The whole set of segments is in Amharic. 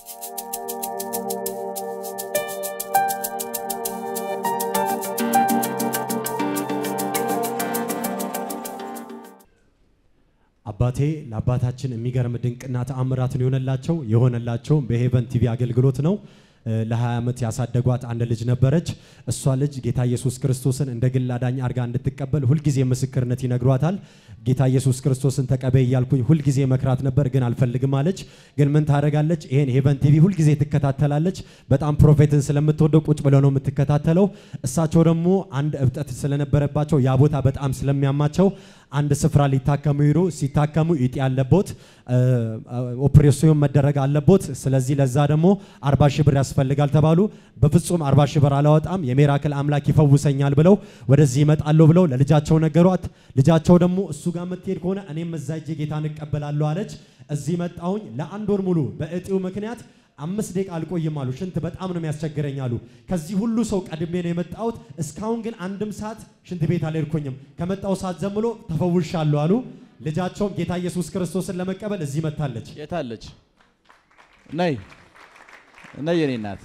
አባቴ ለአባታችን የሚገርም ድንቅና ተአምራትን የሆነላቸው የሆነላቸው በሄቨን ቲቪ አገልግሎት ነው። ለ20 ዓመት ያሳደጓት አንድ ልጅ ነበረች። እሷ ልጅ ጌታ ኢየሱስ ክርስቶስን እንደ ግል አዳኝ አድርጋ እንድትቀበል ሁልጊዜ ምስክርነት ይነግሯታል። ጌታ ኢየሱስ ክርስቶስን ተቀበይ እያልኩኝ ሁልጊዜ መክራት ነበር፣ ግን አልፈልግም አለች። ግን ምን ታደርጋለች? ይሄን ሄቨን ቲቪ ሁልጊዜ ትከታተላለች። በጣም ፕሮፌትን ስለምትወደው ቁጭ ብለው ነው የምትከታተለው። እሳቸው ደግሞ አንድ እብጠት ስለነበረባቸው ያ ቦታ በጣም ስለሚያማቸው አንድ ስፍራ ሊታከሙ ሄዱ። ሲታከሙ እጢ ያለቦት ኦፕሬሽን መደረግ አለቦት። ስለዚህ ለዛ ደግሞ 40 ሺህ ብር ያስፈልጋል ተባሉ። በፍጹም 40 ሺህ ብር አላወጣም፣ የሚራክል አምላክ ይፈውሰኛል ብለው ወደዚህ ይመጣሉ ብለው ለልጃቸው ነገሯት። ልጃቸው ደግሞ እሱ ጋር የምትሄድ ከሆነ እኔም እዛ ሄጄ ጌታን እቀበላለሁ አለች። እዚህ መጣሁኝ ለአንድ ወር ሙሉ በእጢው ምክንያት አምስት ደቂቃ አልቆይም አሉ። ሽንት በጣም ነው የሚያስቸግረኝ አሉ። ከዚህ ሁሉ ሰው ቀድሜ ነው የመጣሁት። እስካሁን ግን አንድም ሰዓት ሽንት ቤት አልሄድኩኝም። ከመጣው ሰዓት ዘምሎ ተፈውሻለሁ አሉ። ልጃቸውም ጌታ ኢየሱስ ክርስቶስን ለመቀበል እዚህ መታለች። የታለች? ነይ ነይ፣ የኔ እናት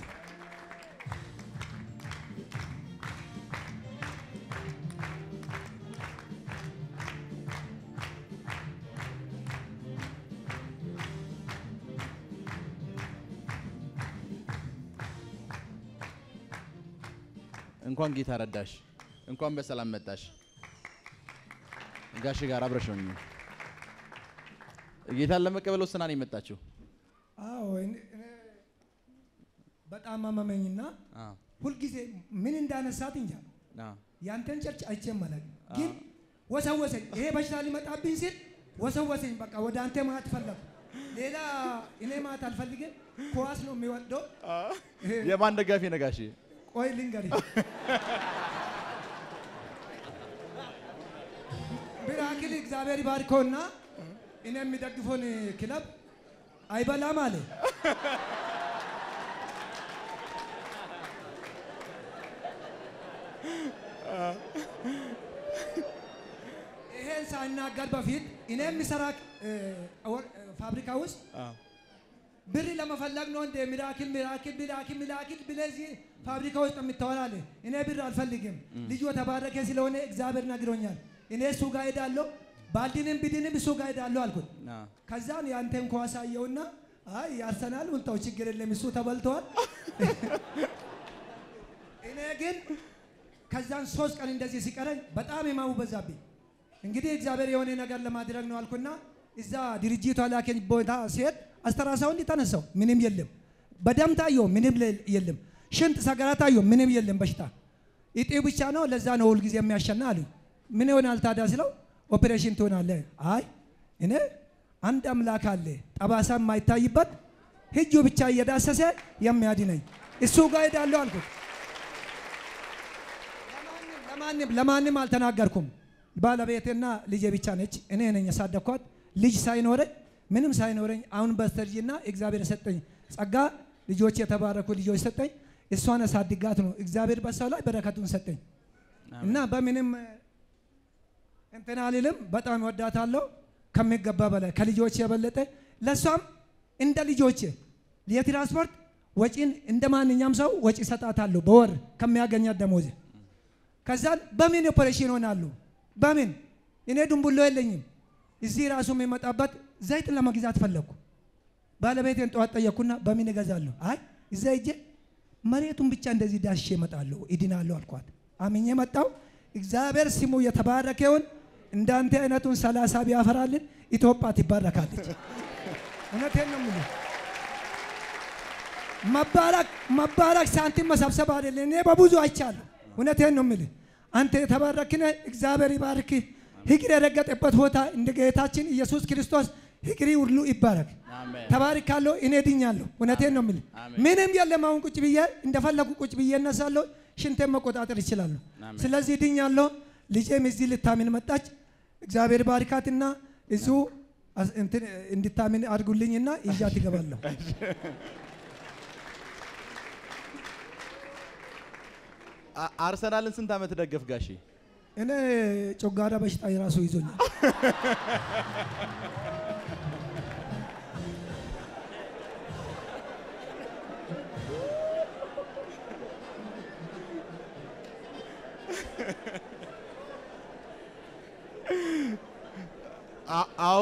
እንኳን ጌታ ረዳሽ፣ እንኳን በሰላም መጣሽ። ጋሽ ጋር አብረሽ ነው ጌታን ለመቀበል ወስና ነው የመጣችው። አዎ እኔ- እኔ በጣም አመመኝና አዎ፣ ሁልጊዜ ምን እንዳነሳት እንጃ አዎ። ያንተን ቸርች አይቼም አላውቅም፣ ግን ወሰወሰኝ። ይሄ በሽታ ሊመጣብኝ ሲል ወሰወሰኝ። በቃ ወደ አንተ ማት ፈለኩ። ሌላ እኔ ማት አልፈልግም። ኳስ ነው የሚወደው። የማን ደጋፊ ነው ጋሼ? ቆይ ልንገርህ፣ ሚራክል እግዚአብሔር ይባርከውና እኔ የሚደግፈውን ክለብ አይበላም አለ። ይሄን ሳይናገር በፊት እኔ የሚሰራ እ፣ ወር- እ፣ ፋብሪካ ውስጥ ብር ለመፈለግ ነው እንደ ሚራክል ሚራክል ሚራክል ሚራክል ብለዚህ ፋብሪካ ውስጥ የምታወራለ። እኔ ብር አልፈልግም። ልጁ የተባረከ ስለሆነ እግዚአብሔር ነግሮኛል። እኔ እሱ ጋር ሄዳለሁ፣ ባልድንም ብድንም እሱ ጋር ሄዳለሁ አልኩት። አዎ። ከዛን ያንተን ኳስ አየውና አይ ያርሰናል ውንታው ችግር የለም እሱ ተበልተዋል። እኔ ግን ከዛን ሶስት ቀን እንደዚህ ሲቀረኝ በጣም የማሙ በዛብኝ። እንግዲህ እግዚአብሔር የሆነ ነገር ለማድረግ ነው አልኩና እዛ ድርጅቱ ላከኝ ቦታ ሲሄድ አስተራሳው እንዲህ ተነሳው ምንም የለም። በደም ታየው ምንም ለ- የለም። ሽንት ሰገራ ታየው ምንም የለም። በሽታ እጢው ብቻ ነው። ለዛ ነው ሁልጊዜ የሚያሸና አሉኝ። ምን ይሆናል ታዲያ ስለው ኦፕሬሽን ትሆናለህ። አይ እኔ አንድ አምላክ አለ ጠባሳ የማይታይበት እጁ ብቻ እየዳሰሰ የሚያድነኝ እሱ ጋር ሄዳለሁ አልኩት። ለማንም- ለማንም ለማንም አልተናገርኩም። ባለቤቴና ልጄ ብቻ ነች። እኔ ነኝ ያሳደግኳት። ልጅ ሳይኖረኝ ምንም ሳይኖረኝ አሁን በስተርጅና እግዚአብሔር የሰጠኝ ጸጋ ልጆች የተባረኩ ልጆች ሰጠኝ። እሷን አሳድጋት ነው እግዚአብሔር በሰው ላይ በረከቱን ሰጠኝ እና በምንም እንትን አልልም። በጣም ወዳታለሁ ከሚገባ በላይ ከልጆች የበለጠ ለእሷም እንደ ልጆቼ የትራንስፖርት ወጪን እንደ ማንኛውም ሰው ወጪ ሰጣታለሁ በወር ከሚያገኛት ደሞዝ። ከዛን በምን ኦፐሬሽን ሆናሉ? በምን እኔ ድንቡሎ የለኝም። እዚህ ራሱ የሚመጣበት ዘይት ለመግዛት ፈለግኩ። ባለቤቴን ጠዋት ጠየቅኩና በምን እገዛለሁ? አይ እዛ ሂጄ መሬቱን ብቻ እንደዚህ ዳሼ እመጣለሁ እድናለሁ አልኳት። አምኜ መጣው። እግዚአብሔር ስሙ የተባረከውን እንዳንተ አይነቱን ሰላሳ ቢያፈራልን ኢትዮጵያ ትባረካለች። እውነቴን ነው የምልህ። መባረክ መባረክ ሳንቲም መሰብሰብ አይደለም። እኔ በብዙ አይቻለሁ። እውነቴን ነው የምልህ። አንተ የተባረክነ እግዚአብሔር ይባርክ። እግር የረገጠበት ቦታ እንደ ጌታችን ኢየሱስ ክርስቶስ እግሪ ሁሉ ይባረክ። አሜን። ተባርካለሁ። እኔ ድኛለሁ። እውነቴን ነው የምልህ። አሜን። ምንም የለም። አሁን ቁጭ ብዬ እንደፈለጉ ቁጭ ብዬ እነሳለሁ። ሽንቴን መቆጣጠር ይችላለሁ። አሜን። ስለዚህ ድኛለሁ። ልጄም እዚህ ልታምን መጣች። እግዚአብሔር ባርካትና እዙ አስ- እንትን እንድታምን አድርጉልኝና ይዣት ይገባለሁ። አ- አርሰናልን ስንት ዓመት ደገፍ ጋሼ? እኔ ጮጋራ በሽታ የራሱ ይዞኛል።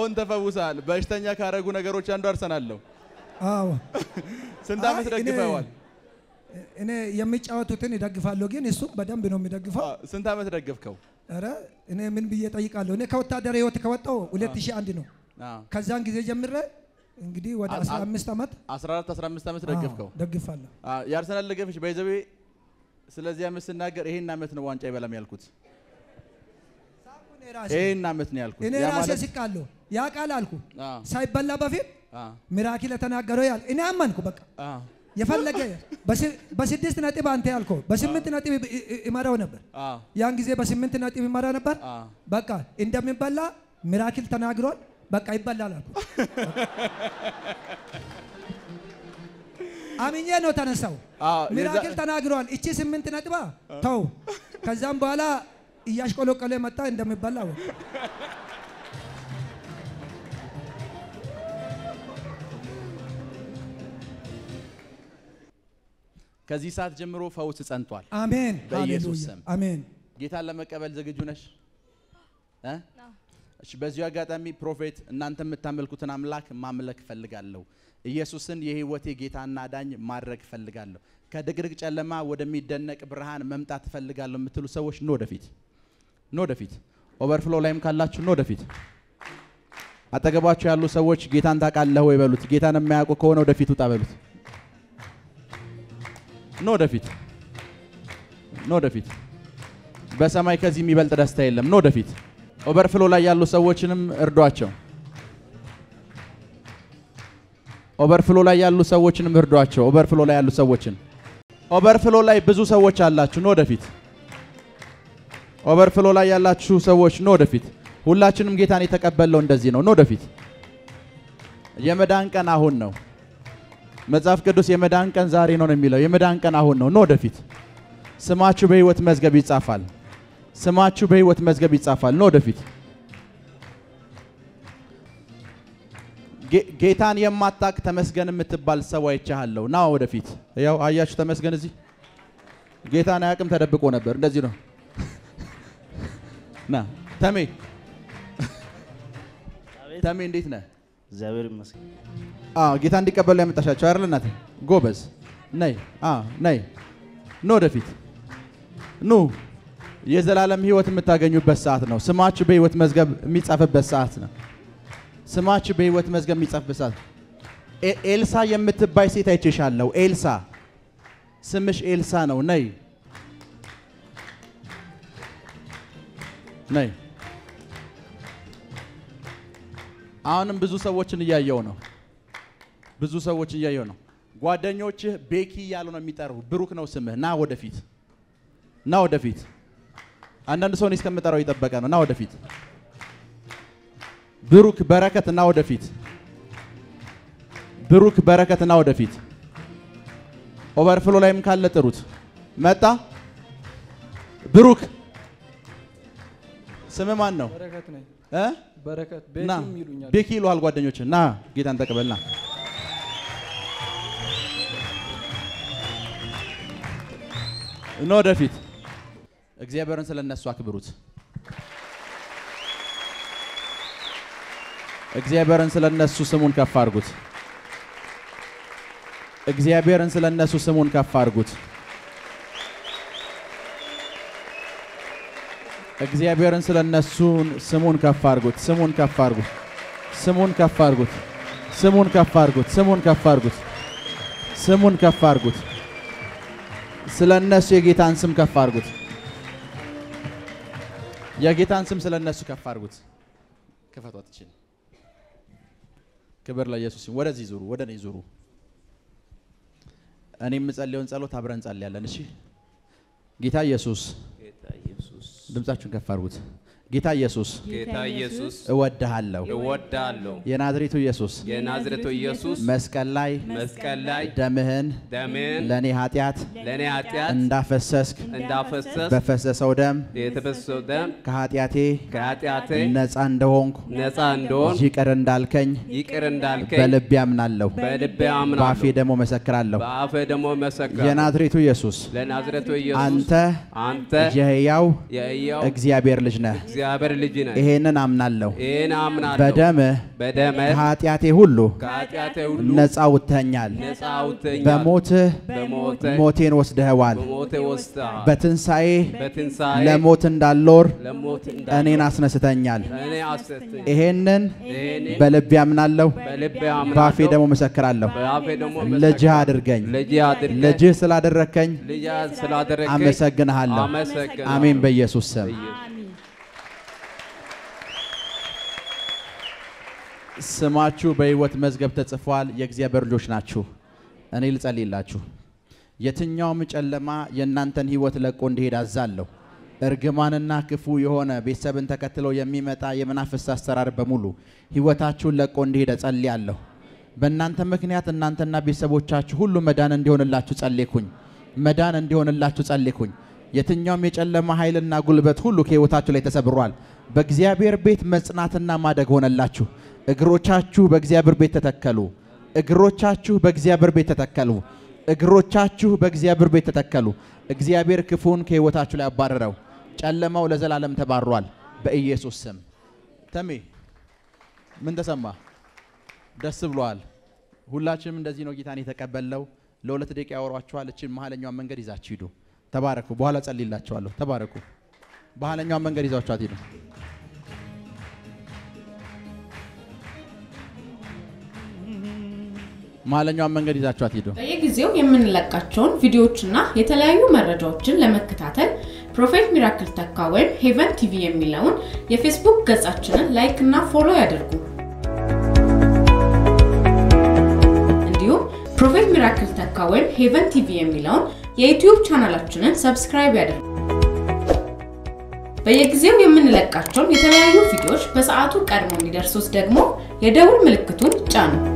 አሁን ተፈውሳል። በሽተኛ ካረጉ ነገሮች አንዱ አርሰናል ነው። አዎ ስንት ዓመት አይ፣ እኔ- ደግፈዋል? እኔ የሚጫወቱትን ይደግፋለሁ፣ ግን እሱ በደንብ ነው የሚደግፈው። አ፣ ስንት ዓመት ደገፍከው? ኧረ እኔ ምን ብዬ ጠይቃለሁ? እኔ ከወታደር ህይወት ከወጣው 2001 ነው። አ፣ ከዛን ጊዜ ጀምሬ እንግዲህ ወደ አ- 15 ዓመት 14 15 ዓመት ደገፍከው። አዎ፣ ደግፋለሁ። አ፣ የአርሰናል ደገፈች በይዘቤ ስለዚህ ዓመት ስናገር ይሄን ዓመት ነው ዋንጫ ይበላም ያልኩት። እኔ ራሴ ይሄን ዓመት ነው ያልኩት። እኔ ያ ራሴ ማለት ስቃለሁ። ያ ቃል አልኩ አ፣ ሳይበላ በፊት አ፣ ሚራኪል የተናገረው ያል እኔ አመንኩ። በቃ አ፣ የፈለገ በስ- በስድስት ነጥብ አንተ ያልከው በስምንት ነጥብ ይ- ይ- ይመራው ነበር። አ፣ ያን ጊዜ በስምንት ነጥብ ይመራ ነበር። አ። በቃ እንደሚበላ ሚራኪል ተናግሯል። በቃ ይበላል አልኩ። አምኜ ነው ተነሳው። አ፣ ሚራክል የዛ- ተናግሯል። እቺ ስምንት ነጥባ ተው። ከዛም በኋላ እያሽቆለቆለ መጣ እንደሚበላ አወቅሁ። ከዚህ ሰዓት ጀምሮ ፈውስ ጸንቷል። አሜን በኢየሱስ ሃሌሉያ ስም። አሜን። ጌታን ለመቀበል ዝግጁ ነሽ? እ? እሺ፣ በዚሁ አጋጣሚ ፕሮፌት እናንተ የምታመልኩትን አምላክ ማምለክ እፈልጋለሁ። ኢየሱስን የህይወቴ ጌታና ዳኝ ማድረግ እፈልጋለሁ። ከድቅድቅ ጨለማ ወደሚደነቅ ብርሃን መምጣት እፈልጋለሁ የምትሉ ሰዎች ኑ ወደፊት፣ ኑ ወደፊት። ኦቨርፍሎ ላይም ካላችሁ ኑ ወደፊት። አጠገባችሁ ያሉ ሰዎች ጌታን ታውቃለህ ወይ በሉት። ጌታን የማያውቁ ከሆነ ወደፊት ውጣ በሉት። ኑ ወደፊት፣ ኑ ወደፊት። በሰማይ ከዚህ የሚበልጥ ደስታ የለም። ኑ ወደፊት። ኦቨርፍሎ ላይ ያሉ ሰዎችንም እርዷቸው። ኦቨርፍሎ ላይ ያሉ ሰዎችንም እርዷቸው። ኦቨርፍሎ ላይ ያሉ ሰዎችን ኦቨርፍሎ ላይ ብዙ ሰዎች አላችሁ። ኑ ወደፊት። ኦቨርፍሎ ላይ ያላችሁ ሰዎች ኑ ወደፊት። ሁላችንም ጌታን የተቀበለው እንደዚህ ነው። ኑ ወደፊት። የመዳን ቀን አሁን ነው። መጽሐፍ ቅዱስ የመዳን ቀን ዛሬ ነው ነው የሚለው። የመዳን ቀን አሁን ነው። ኑ ወደፊት። ስማችሁ በሕይወት መዝገብ ይጻፋል። ስማችሁ በሕይወት መዝገብ ይጻፋል። ኑ ወደፊት። ጌ- ጌታን የማታቅ ተመስገን የምትባል ሰው አይቻለሁ። ና ወደፊት። ያው አያችሁ ተመስገን እዚህ ጌታን አያውቅም፣ ተደብቆ ነበር። እንደዚህ ነው። ና ተሜ፣ ተሜ እንዴት ነህ? እግዚአብሔር ይመስገን። አዎ ጌታ እንዲቀበሉ ያመጣሻቸው አይደል? እናት ጎበዝ፣ ነይ አዎ ነይ፣ ኑ ወደፊት ኑ። የዘላለም ሕይወት የምታገኙበት ሰዓት ነው። ስማችሁ በሕይወት መዝገብ የሚጻፍበት ሰዓት ነው። ስማችሁ በሕይወት መዝገብ የሚጻፍበት ሰዓት ኤ- ኤልሳ የምትባይ ሴት አይቼሻለሁ። ኤልሳ ስምሽ ኤልሳ ነው። ነይ ነይ። አሁንም ብዙ ሰዎችን እያየው ነው። ብዙ ሰዎች እያየው ነው። ጓደኞችህ ቤኪ እያሉ ነው የሚጠሩ። ብሩክ ነው ስምህ። ና ወደፊት፣ ና ወደፊት። አንዳንድ ሰው እኔ እስከምጠራው እየጠበቀ ነው። ና ወደፊት። ብሩክ በረከት፣ ና ወደፊት። ብሩክ በረከት፣ ና ወደፊት። ኦቨርፍሎ ላይም ካለ ጥሩት። መጣ ብሩክ። ስምህ ማን ነው? በረከት ነኝ። እ? በረከት ና ቤኪም ይሉኛል። ቤኪ ይሉሃል ጓደኞች። ና ጌታን ተቀበልና ና ወደፊት። እግዚአብሔርን ስለ እነሱ አክብሩት። እግዚአብሔርን ስለ እነሱ ስሙን ከፍ አድርጉት። እግዚአብሔርን ስለ እነሱ ስሙን ከፍ አድርጉት። እግዚአብሔርን ስለ እነሱ ስሙን ከፍ አድርጉት። ስሙን ከፍ አድርጉት። ስሙን ከፍ አድርጉት። ስሙን ከፍ አድርጉት። ስሙን ከፍ አድርጉት። ስሙን ከፍ አድርጉት። ስለ እነሱ የጌታን ስም ከፍ አድርጉት። የጌታን ስም ስለ እነሱ ከፍ አድርጉት። ክፈቷት ይችል ክብር ለኢየሱስ ይሁን። ወደዚህ ዙሩ፣ ወደ እኔ ዙሩ። እኔ የምጸልየውን ጸሎት አብረን እንጸልያለን። እሺ ጌታ ኢየሱስ ጌታ ኢየሱስ ድምጻችሁን ከፍ አድርጉት። ጌታ ኢየሱስ ጌታ ኢየሱስ እወድሃለሁ። እወዳለሁ። የናዝሬቱ ኢየሱስ የናዝሬቱ ኢየሱስ መስቀል ላይ መስቀል ላይ ደምህን ደምህን ለእኔ ኃጢአት ለእኔ ኃጢአት እንዳፈሰስክ እንዳፈሰስ በፈሰሰው ደም የተፈሰሰው ደም ከኃጢአቴ ከኃጢአቴ ነፃ እንደሆንኩ ነፃ እንደሆን ይቅር እንዳልከኝ ይቅር እንዳልከኝ በልቤ አምናለሁ፣ በልቤ በአፌ አምናለሁ፣ ደግሞ መሰክራለሁ። በአፌ ደግሞ መሰክራለሁ። የናዝሬቱ ኢየሱስ ለናዝሬቱ ኢየሱስ አንተ አንተ የሕያው የሕያው እግዚአብሔር ልጅ ነህ። እግዚአብሔር ልጅ ነህ። ይሄንን አምናለሁ። ይህን አምናለሁ። በደምህ በደምህ ከኃጢአቴ ሁሉ ከኃጢአቴ ሁሉ ነፃ ውጥተኛል። ነፃ አውጥተኛል። በሞትህ በሞትህ ሞቴን ወስደኸዋል። በሞቴ ወስደሃል። በትንሣኤ በትንሣኤ ለሞት እንዳልኖር ለሞት እኔን አስነስተኛል። እኔ አሰተኝ ይሄንን ይህን በልቤ አምናለሁ፣ በልቤ በአፌ አምናለሁ። ደግሞ መሰክራለሁ። በአፌ ደግሞ ልጅህ አድርገኝ። ልጅ አድርገህ ልጅህ ስላደረግከኝ ልጅ ስላደረገኝ አመሰግንሃለሁ። አመሰግናለሁ። አሜን። በኢየሱስ ስም ስማችሁ በሕይወት መዝገብ ተጽፏል። የእግዚአብሔር ልጆች ናችሁ። እኔ ልጸልይላችሁ። የትኛውም ጨለማ የእናንተን ሕይወት ለቆ እንዲሄድ አዛለሁ። እርግማንና ክፉ የሆነ ቤተሰብን ተከትሎ የሚመጣ የመናፍስት አሰራር በሙሉ ሕይወታችሁን ለቆ እንዲሄድ ጸልያለሁ። በእናንተ ምክንያት እናንተና ቤተሰቦቻችሁ ሁሉ መዳን እንዲሆንላችሁ ጸልኩኝ። መዳን እንዲሆንላችሁ ጸልኩኝ። የትኛውም የጨለማ ኃይልና ጉልበት ሁሉ ከሕይወታችሁ ላይ ተሰብሯል። በእግዚአብሔር ቤት መጽናትና ማደግ ሆነላችሁ። እግሮቻችሁ በእግዚአብሔር ቤት ተተከሉ። እግሮቻችሁ በእግዚአብሔር ቤት ተተከሉ። እግሮቻችሁ በእግዚአብሔር ቤት ተተከሉ። እግዚአብሔር ክፉን ከሕይወታችሁ ላይ አባረረው። ጨለማው ለዘላለም ተባሯል በኢየሱስ ስም። ተሜ ምን ተሰማ? ደስ ብሏል። ሁላችንም እንደዚህ ነው ጌታን የተቀበልነው። ለሁለት ደቂቃ ያወሯችኋል። እችን መሀለኛውን መንገድ ይዛችሁ ሂዱ። ተባረኩ። በኋላ ጸልይላችኋለሁ። ተባረኩ። መሀለኛውን መንገድ ይዛችኋት ሂዱ። መሀለኛውን መንገድ ይዛችኋት ሂዱ። በየጊዜው የምንለቃቸውን ቪዲዮዎችና የተለያዩ መረጃዎችን ለመከታተል ፕሮፌት ሚራክል ተካ ወይም ሄቨን ቲቪ የሚለውን የፌስቡክ ገጻችንን ላይክ እና ፎሎ ያድርጉ። እንዲሁም ፕሮፌት ሚራክል ተካ ወይም ሄቨን ቲቪ የሚለውን የዩቲዩብ ቻናላችንን ሰብስክራይብ ያድርጉ። በየጊዜው የምንለቃቸውን የተለያዩ ቪዲዮዎች በሰዓቱ ቀድሞ እንዲደርሱት ደግሞ የደውል ምልክቱን ይጫኑ።